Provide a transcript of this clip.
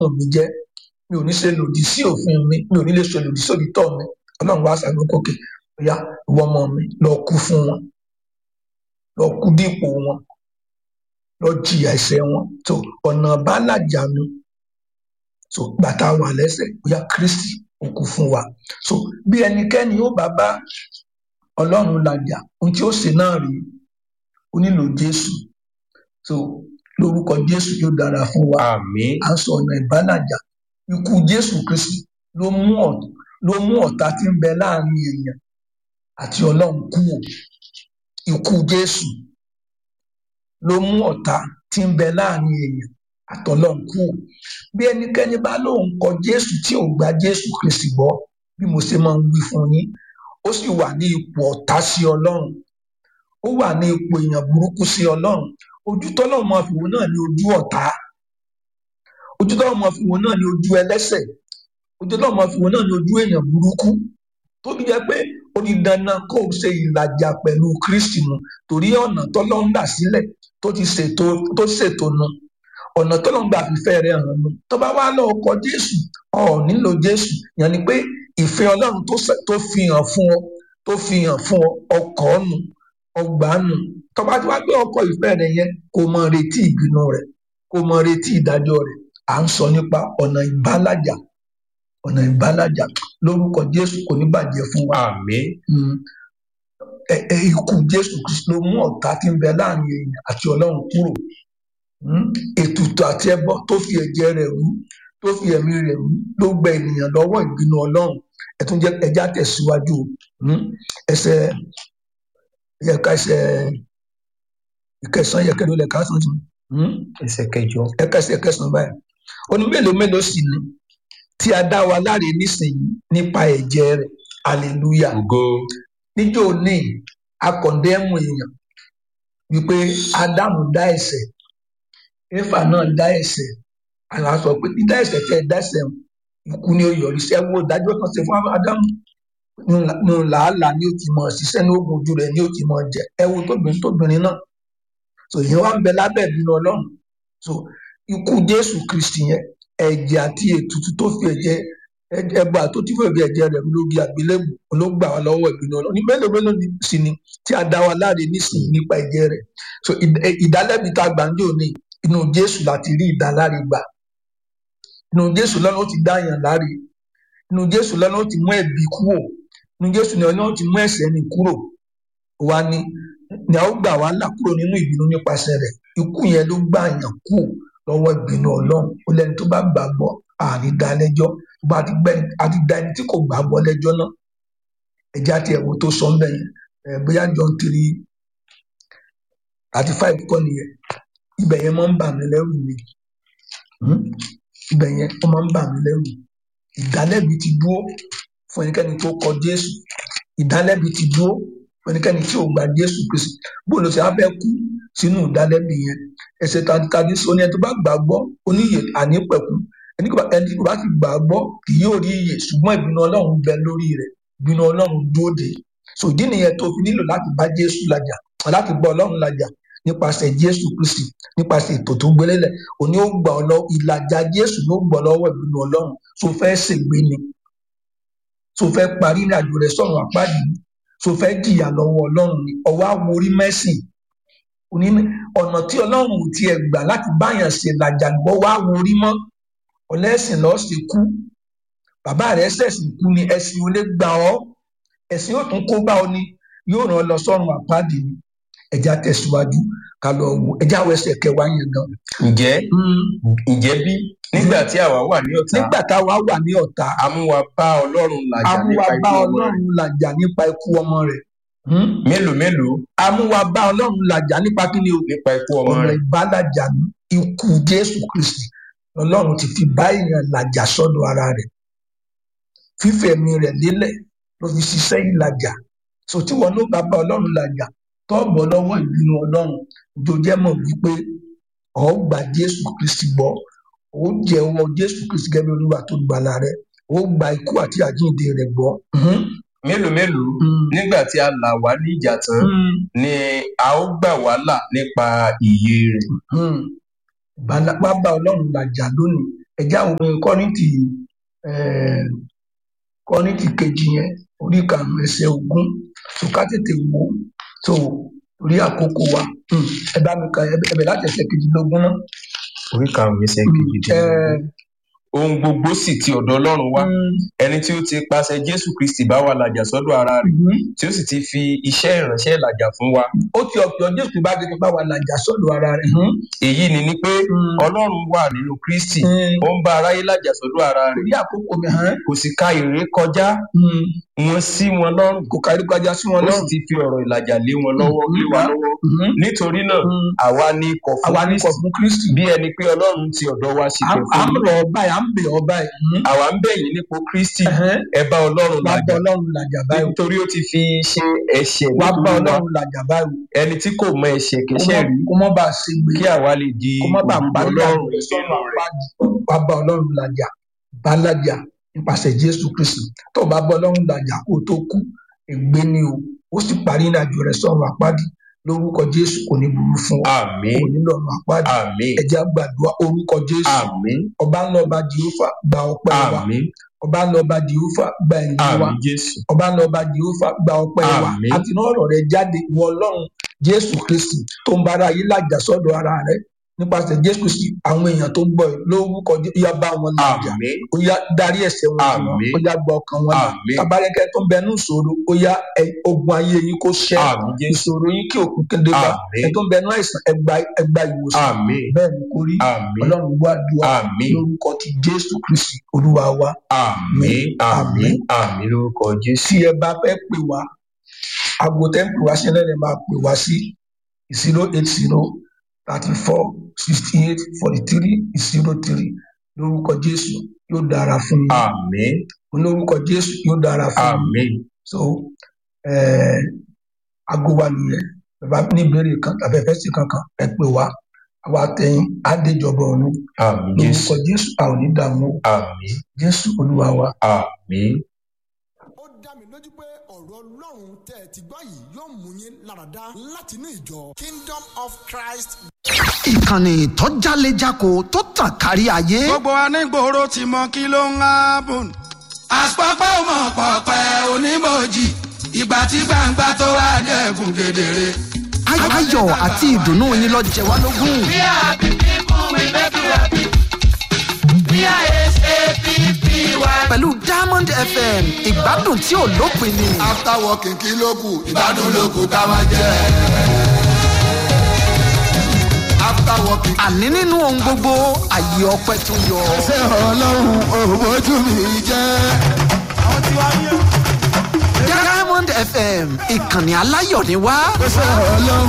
fún mi jẹ́ mi ò ní ṣe lòdì sí òfin mi mi ò ní lè ṣe lòdì sí òdìtọ́ mi ọlọ́run wá sàgbọ́n kókè bóyá ìwọ ọmọ mi lọ kú fún wọn lọ kú dípò wọn lọ jìyà ẹ̀ṣẹ̀ wọn tó ọ̀nà bá làjà mi so gbàtà wà lẹ́sẹ̀ bóyá kristi ó kú fún wa so bí ẹnikẹ́ni ó bá bá ọlọ́run làjà ohun tí ó ṣe náà rí ó nílò jésù so lórúkọ jésù yóò dára fún wa àmín à ń sọ ọ̀nà ìbálàjà ikú jésù kristi ló mú ọ̀ ló mú ọ̀tá tí ń bẹ láàrin èèyàn àti ọlọ́run kúrò ikú jésù ló mú ọ̀tá tí ń bẹ láàrin èèyàn àtọlọ́run kúrò bí ẹnikẹ́ni bá lóun kọ jésù tí ò gba jésù kristi gbọ́ bí mo ṣe máa ń wí fún yín ó sì wà ní ipò ọ̀tá sí ọlọ́run ó wà ní ipò èèyàn burúkú sí ọlọ́run ojú tọ́lọ́run máa fi wò náà ní ojú ọ̀tá ojú tọ́lọ́run máa fi wò náà ní ojú ẹlẹ́ṣẹ̀ ojú tọ́lọ́run máa fi wò náà ní ojú èèyàn burúkú tó fi jẹ́ pé ó ní dandan kó o ṣe ìlàjà pẹ̀lú kristi mu torí ọ̀nà tọ́lọ́run là sílẹ̀ tó ti ṣètò tó ṣètò nu ọ̀nà tọ́lọ́run gbà fífẹ́ rẹ̀ hàn nu tó bá wá lọ́ọ́ kọ jésù ọ̀ nílò jésù yẹn ni pé ìfẹ́ ọlọ́run tó ṣe- tó fi hàn fún ọ tó fi hàn fún ọ ọkọ̀ nù ọgbà nù tó bá ti wá gbé ọkọ̀ ìfẹ́ rẹ̀ yẹn kó mọ retí ìbínú rẹ̀ kó mọ retí ìdájọ́ rẹ̀ à ń sọ nípa ọ̀nà ìbálàjà ọ̀nà ìbálàjà lórúkọ jésù kò ní bàjẹ́ fún wa àmín Mm. Ẹ- ẹ- ikú jésù kristu ló mú ọ̀tá tí ń bẹ láàrin èèyàn àti ọlọ́run kúrò Mm. ètùtù àti ẹbọ tó fi ẹ̀jẹ̀ rẹ̀ rú tó fi ẹ̀mí rẹ̀ rú ló gba ènìyàn lọ́wọ́ ìbínú ọlọ́run ẹ̀tún jẹ́ ẹja tẹ̀síwájú o. Mm. ẹsẹ̀ yẹka ẹsẹ̀ ìkẹsàn yẹkẹ ló lẹ ká sàn tún ẹsẹ̀ kẹjọ ẹka ẹsẹ̀ kẹsàn báyìí ó ní mélòó mélòó sì ni tí a dá wa láre nísìnyí nípa ẹ̀jẹ̀ rẹ̀ hallelujah ògo níjó ní akọ̀ndẹ́mù èèyàn wípé ádámù dá ẹ̀ṣẹ̀ éfà náà dá ẹ̀ṣẹ̀ àlá sọ pé dídá ẹ̀ṣẹ̀ tẹ́ ẹ dá ẹ̀ṣẹ̀ hàn, ikú ni ó yọrí sí ẹwọ ìdájọ́ kan ṣe fún ádámù nù làálàá ni ó ti mọ ṣiṣẹ́ ní oògùn ojú rẹ̀ ni ó ti mọ jẹ ẹwọ tóbìnrin tóbìnrin náà so ìyẹn wá ń bẹ lábẹ́ ìbínú Ọlọ́run so ikú Jésù Kristi yẹn ẹ̀jẹ̀ àti ètùtù tó fi ẹ̀jẹ̀ ẹbọ àtòtí fún ẹ̀jẹ̀ ẹ̀jẹ̀ rẹ̀ lórí àgbélébù ló gbà wá lọ́wọ́ ìbínú Ọlọ́run ní mélòó mélòó ni sì ni tí a dá wa láre nísìnyí nípa ẹ̀jẹ̀ rẹ̀ so ìd- ẹ- ìdálẹ́bi tá a gbà ń jò ní inú Jésù láti rí ìdáláre gbà inú Jésù lọ́nà ó ti dá yàn láre inú Jésù lọ́nà ó ti mú ẹ̀bi kúrò inú Jésù lọ́nà ó ti mú ẹ̀ṣẹ̀ ni kúrò wa ni ni a ó gbà wá là kúrò nínú ìbínú nípasẹ̀ rẹ̀ ikú yẹn ló gbà yàn kúrò lọ́wọ́ ìbínú Ọlọ́run ó lẹ́ni tó bá gbàgbọ́ àní dá lẹ́jọ́ bá a ti gbẹ a ti dá ẹni tí kò gbàgbọ́ lẹ́jọ́ náà ẹjẹ àti ẹwọ tó sọ ńbẹ yẹn ẹ bóyá John three thirty five kọ́ nìyẹn ibẹ̀ yẹn máa ń bà mí lẹ́rù ni Hmm? ibẹ̀ yẹn ó máa ń bà mí lẹ́rù ìdálẹ́bi ti dúró fún ẹnikẹ́ni tó kọ Jésù ìdálẹ́bi ti dúró fún ẹnikẹ́ni tí ò gba Jésù Kristi bóòlù tí a fẹ́ kú sínú ìdálẹ́bi yẹn ẹsẹ̀ tàbí sọ ni ẹni tó bá gbàgbọ́ oníyè ànípẹ̀kú ẹni kò bá ẹni tí kò bá ti gbàgbọ́ kì yóò rí iyè ṣùgbọ́n ìbínú Ọlọ́run bẹ lórí rẹ̀ ìbínú Ọlọ́run dúró de so ìdí nìyẹn tó fi nílò láti bá Jésù làjà láti bá Ọlọ́run làjà nípasẹ̀ Jésù Kristi nípasẹ̀ ètò tó gbélélẹ̀ òní ó gbà ọ lọ ìlàjà Jésù ló gbọ́ lọ́wọ́ ìbínú Ọlọ́run tó fẹ́ ṣègbé ni tó fẹ́ parí ní àjò rẹ̀ sọ̀rọ̀ àpáàdì ni tó fẹ́ jìyà lọ́wọ́ Ọlọ́run ni ọwọ́ àwòrí mẹ́sìn òní ní ọ̀nà tí Ọlọ́run ò tiẹ̀ gbà láti báyàn ṣe làjà gbọ́ wá worí mọ́ ọlẹ́sìn lọ́ọ́ ṣe kú bàbá rẹ̀ ṣẹ̀sìn kú ni ẹ̀sìn ò lè gbà ọ́ ẹ̀sìn yóò tún kó bá ọ ni yóò ràn ọ́ lọ sọ́run àpáàdì ni ẹja tẹ̀síwájú ká lọ wò ẹja wọ ẹsẹ̀ kẹwàá yẹn gan. ǹjẹ́ ǹjẹ́ bí nígbà tí àwa wà ní ọ̀tá nígbà táwa wà ní ọ̀tá a mú wa bá Ọlọ́run làjà amúwa nípa bá ikú ọmọ rẹ̀ Ọlọ́run làjà nípa ikú ọmọ rẹ̀ Hmm? mélòó mélòó amúwa bá Ọlọ́run làjà nípa kí ni o nípa ikú ọmọ ọ̀nà rẹ̀ ìbálàjà ní ikú Jésù Kristi Ọlọ́run ti fi bá èèyàn làjà sọ́dọ̀ ara rẹ̀ fífẹ̀mí rẹ̀ lélẹ̀ ló fi ṣiṣẹ́ ìlàjà so tí wọn ló bá bá Ọlọ́run làjà tó bọ́ lọ́wọ́ ìbínú Ọlọ́run tó jẹ́ mọ̀ wípé ọ̀ gba Jésù Kristi gbọ́ ó jẹ́wọ́ Jésù Kristi gẹ́gẹ́ bí Olúwa tó gbàlà rẹ̀ ó gba ikú àti àjíǹde rẹ̀ gbọ́. Mhm. mélòó mélòó Mm. nígbà tí a là wá ní ìjà tán Mm. ni a ó gbà wá là nípa ìyè rẹ̀ Hmm. Bala- wá bá ọlọ́run làjà lónìí ẹ̀já òpin kọ́nìtì kọ́nìtì kejì yẹn orí karùn-ún ẹsẹ̀ ogún tó ká tètè wò ó tó orí àkókò wa Hmm, ẹ bá mi kà ẹbẹ̀ láti ẹsẹ̀ kejìlélógún náà. orí karùnún ẹsẹ Hmm, kejìdínlógún ẹ, ohun gbogbo sì ti ọdọ ọlọrun wá hmm, ẹni tí ó ti pàṣẹ jésù kristi bá wa làjà sọdọ ara rẹ mhm. tí ó sì ti fi iṣẹ ìránṣẹ làjà fún wa ó ti ọ̀pọ̀ jésù bá ti bá wa làjà sọ́dọ̀ ara rẹ̀. Hmm, èyí ni ni pé hmm, ọlọrun wà nínú kristi hmm. ó ń bá aráyé làjà sọdọ ara rẹ orí àkókò mi hàn kò sì ka ìré kọjá Hmm, wọn sí wọn lọrùn kò kárí kọjá sí wọn ó sì lọ́rùn. ti fi ọrọ ìlàjà lé wọn lọwọ lé wa lọwọ Mhm, nítorí náà mhm. àwa ni kọ fún àwa ní kọ̀ kristi fún kristi. bí ẹni pé ọlọrun ti ọdọ wa sí à pẹ à fún ń yín rọ̀ ọ́ báyìí à ń bẹ̀ ọ́ báyìí. Mhm. àwa ń bẹyìn nípò kristi Ẹ̀hẹ́n. ẹ bá ọlọrun wá bá làjà ọlọ́run làjà báyìí. nítorí ó ti fi ṣe ẹsẹ wá bá nítorí wa ọlọ́run làjà báyìí. ẹni tí kò mọ ẹsẹ kó kẹsẹ mọ́ rí kó mọ́ bá a ṣe gbé. kí àwa lè di kó mọ́ bá a òdodo parí ọlọrun àjò rẹ̀ sọ́nà nínú rẹ àpáàdì. wá bá ọlọ́run làjà bá làjà nípasẹ̀ jésù kristi. tó o bá bá ọlọ́run làjà kó o tó kú ègbé ni o ó sì parí ìrìnàjò rẹ̀ sọ́nà àpáàdì lórúkọ jésù kò ní burú fún ọ àmì kò ní lọ́nà àpáàdì. àmì ẹ̀jẹ̀ àgbàdua orúkọ jésù àmì ọba ńlá ọba jehova gba ọpẹ́ wa àmì ọba ńlá ọba jehova gba ẹ̀yìn wa àmì jésù ọba ńlá ọba jehova gba ọpẹ́ wa Àmín. àti náà ọ̀rọ̀ rẹ jáde wọ ọlọ́run jésù kristi tó ń bára yìí làjà sọ́dọ̀ ara rẹ nípasẹ̀ jésù kristi àwọn èèyàn tó ń gbọ́ ẹ lórúkọ Jé- ó yá bá wọn làjà àmì ó yá darí ẹ̀ṣẹ̀ wọn jì wọ́n Àmín. ó yá gba ọkàn wọn là Àmín. tabarẹkẹ tó ń bẹ ní ìṣòro ó yá ẹ- ogun ayé yín kó ṣẹ àmì jésù ìṣòro yín kí òkú kéde bá Àmín. ẹ tó ń bẹ ní àìsàn ẹgbà ẹgbà ìwòsàn àmì bẹ́ẹ̀ ni kò rí àmì ọlọ́run gbọ́ àdúrà àmì lórúkọ ti jésù kristi olúwa wa àmì àmì Àmín. àmì lórúkọ jésù tí ẹ bá fẹ́ pè wá aago tẹ́ ń pè wá sílẹ̀ lè máa pè wá sí zero eight zero thirty four sixty eight forty three zero three lórúkọ jésù yóò dára fún yín àmì lórúkọ jésù yóò dára fún yín àmì so eh, aago wa nìyẹn bàbá ní ìbéèrè kan tàbí ẹfẹ sí kankan ẹ pè wá àwa tẹyin àdéjọba ọrun àmì jésù lórúkọ jésù a ò ní dààmú o. àmì jésù olúwa wa àmì ó dá mi lójú pé ọ̀rọ̀ ọlọ́run tẹ́ ẹ ti gbọ́ yìí yóò mú yín láradá láti inú ìjọ kingdom of christ ìkànnì tó jálejako tó tàn kárí ayé. gbogbo anígboro ti mọ kí ló ń hábùn. àpapọ̀ ọmọ pọ̀pẹ́ onímọ̀jì ìgbà tí gbangba tó wá dẹ̀kun kedere. Ay- ayọ̀ àti ìdùnnú yín lọ jẹ wá lógún. We are happy people, we make you happy. We are S-A-P-P-Y. pẹ̀lú diamond fm ìgbádùn tí ò lópin ni. after working kí ló kù ìgbádùn ló kù ká máa jẹ. after working. àní nínú ohun gbogbo àyè ọpẹ tó yọ. ṣé ọlọ́run òbójú mi jẹ́. diamond fm ìkànnì aláyọ̀ ni wá. ṣé ọlọ́run